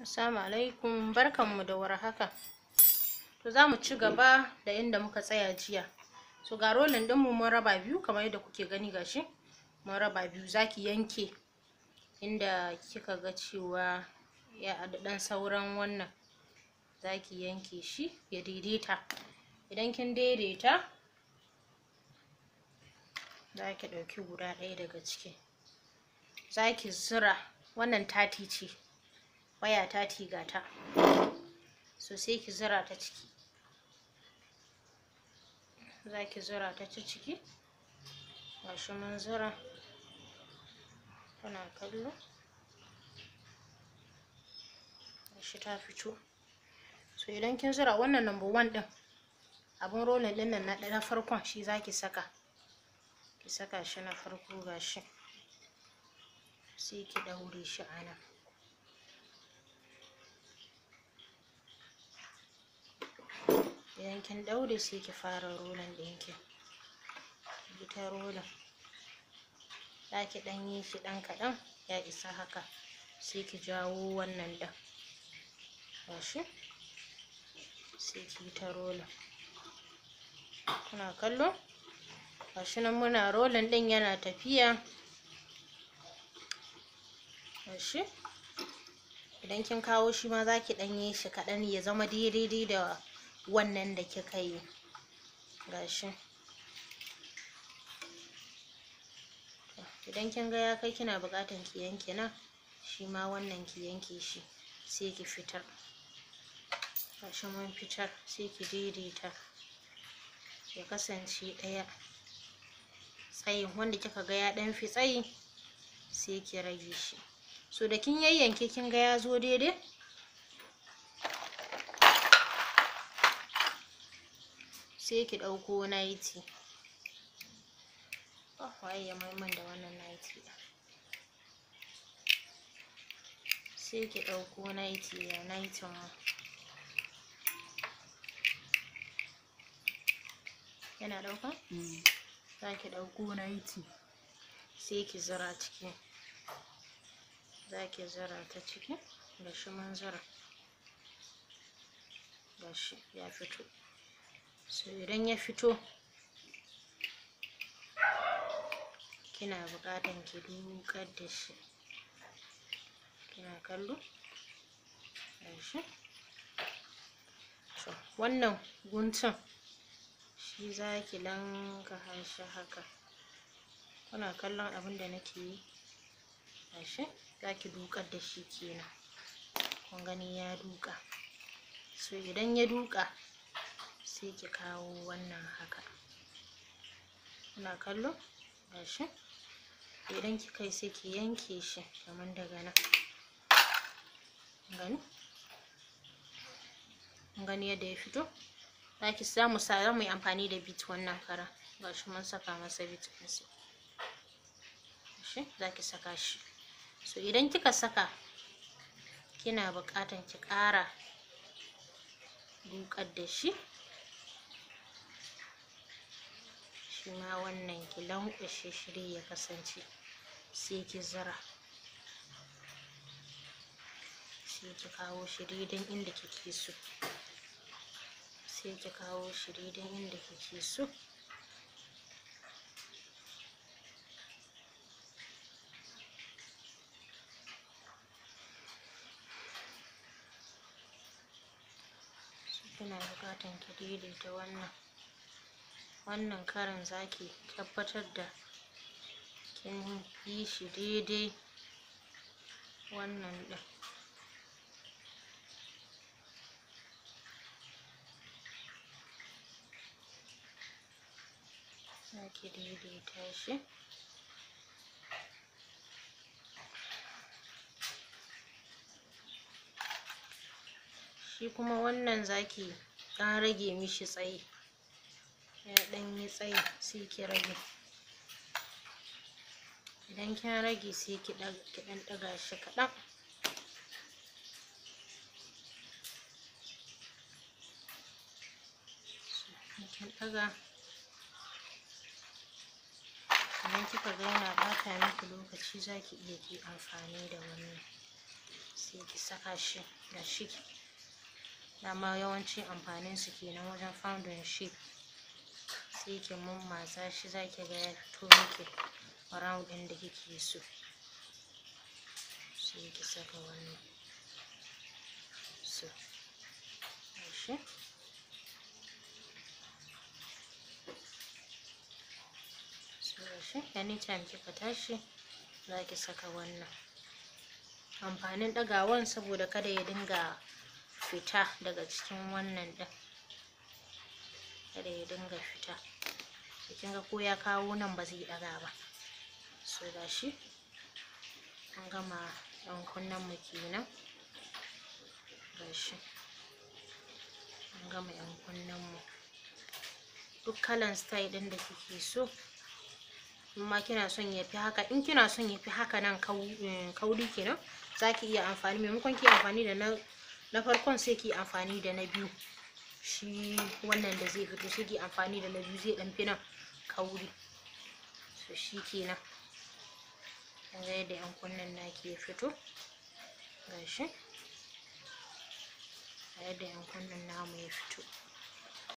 Assalamu alaikum barkanmu da warhaka to za mu ci gaba da inda muka tsaya jiya so ga rolin ɗinmu mun raba biyu kamar yadda kuke gani gashi mun raba biyu zaki yanke inda kika ga cewa ya da ɗan sauran wannan zaki yanke shi ya daidaita idan kin daidaita zaki ɗauki guda ɗaya daga ciki zaki zura wannan tati ce waya tati gata so sai ki zura ta ciki zaki zura ta ta ciki gashi mun zura tana kallo gashi ta fito so idan kin zura wannan number one ɗin abun rolling ɗin nan na farkon shi zaki saka ki saka shi na farko gashi sai ki ɗaure shi a nan idan kin ɗaure sai ki fara rolling ɗinki ki ta rolling za ki ɗan yi shi ɗan kaɗan ya isa haka sai ki jawo wannan ɗin gashi sai ki yi ta rolling kuna kallo gashi nan muna rolling ɗin yana tafiya gashi idan kin kawo shi ma za ki ɗan yi shi kaɗan ya zama daidai da wannan da kika yi gashi idan kin ga ya kai kina buƙatan ki yanke nan shi ma wannan ki yanke shi sai ki fitar gashi mun fitar sai ki daidaita ya kasance ɗaya tsayin wanda kika ga ya ɗan fi tsayi sai ki rage shi so da kin yayyanke kin ga ya zo daidai sai ki ɗauko naiti oh waye ya maiman da wannan naiti sai ki ɗauko naiti ya naitin mu yana ɗauka za ki ɗauko naiti sai ki zura ciki za ki zura ta ciki da shi mun zura gashi ya fito so idan ya fito kina buƙatan ki dukar da shi kina kallo gashi so wannan guntun shi za ki lanka shi haka kuna kallon abin da nake yi gashi za ki dukar da shi kenan kun gani ya duka so idan ya duka sai ki kawo wannan haka kuna kallo gashi idan kika yi sai ki yanke shi kamar daga nan gani gani yadda ya fito zaki samu sa mu yi amfani da bit wannan kara gashi mun saka masa bit ɗinsa gashi zaki saka shi so idan kika saka kina buƙatan ki ƙara dukar da shi shi ma wannan ki lanƙwashe shi dai ya kasance sai ki zura sai ki kawo shi daidan inda kike so sai ki kawo shi daidan inda kike so kina buƙatan ki daidaita wannan wannan karin zaki tabbatar da kin yi shi daidai wannan ɗin zaki daidaita shi shi kuma wannan zaki ɗan rage mishi tsayi ya ɗan yi tsayi sai ki rage idan kin rage sai ki ɗan ɗaga shi kaɗan kin ɗaga idan kika ga yana ɓata miki lokaci zaki iya ki amfani da wannan sai ki saka shi da shi dama yawanci amfanin su kenan wajen founding shape sai ki mammatsa shi zaki ga ya fito miki round ɗin da kike so sai ki saka wannan so shi shi anytime kika tashi za ki saka wannan amfanin ɗagawan saboda kada ya dinga fita daga cikin wannan ɗin kada ya dinga fita kin ga ko ya kawo nan ba zai ɗaga ba so da shi an gama ɗan kunnen mu kenan gashi an gama yan kunnen mu duk kalan style ɗin da kike so in ma kina son ya fi haka in kina son ya fi haka nan kauri kenan za ki iya amfani maimakon ki amfani da na na farkon sai ki amfani da na biyu shi wannan da zai fito sai ki amfani da na biyu zai ɗan fi nan kauri so shi kenan kun ga yadda yan kunnen naki ya fito gashi ga yadda yan kunnen namu ya fito